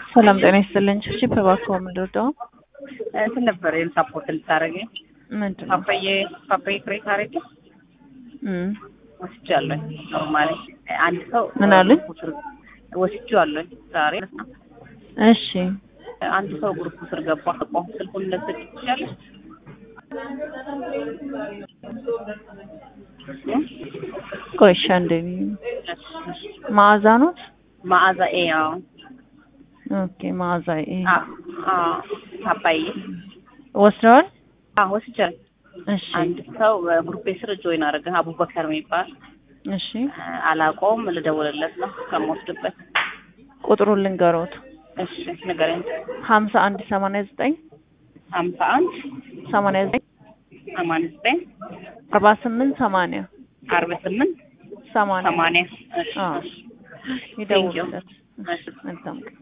ሰላም ጤና ይስጥልኝ። እሺ እባክዎ ምንድነው? እንትን ነበር ሳፖርት ልታደርገኝ ምንድን ነው? ፓፓዬ ፓፓዬ ክሬት አረግ እም ወስጃለሁ። ኖርማሊ አንድ ሰው ምን አሉኝ? ወስጃለሁ ዛሬ እሺ አንድ ሰው ግሩፕ ስር ገባ። ቆም ስልኩን ለሰጥ ይችላል። ቆይ እሺ አንዴ መዓዛ ነው? መዓዛ ኤ አዎ ኦኬ መዓዛ ኤ አ አ ፓፓዬ ወስደዋል? አዎ ወስጃለሁ። እሺ አንድ ሰው ግሩፕ ስር ጆይን አደረገ። አቡበከር የሚባል እሺ አላውቀውም። ልደውልለት ነው ከምወስድበት። ቁጥሩን ልንገሮት እሺ ንገረኝ። ሀምሳ አንድ ሰማንያ ዘጠኝ ሀምሳ አንድ ሰማንያ ዘጠኝ ሰማንያ ዘጠኝ አርባ ስምንት ሰማንያ አርባ ስምንት ሰማንያ ሰማንያ እሺ አዎ እሺ ይደውሉለት። እሺ መልካም ቀን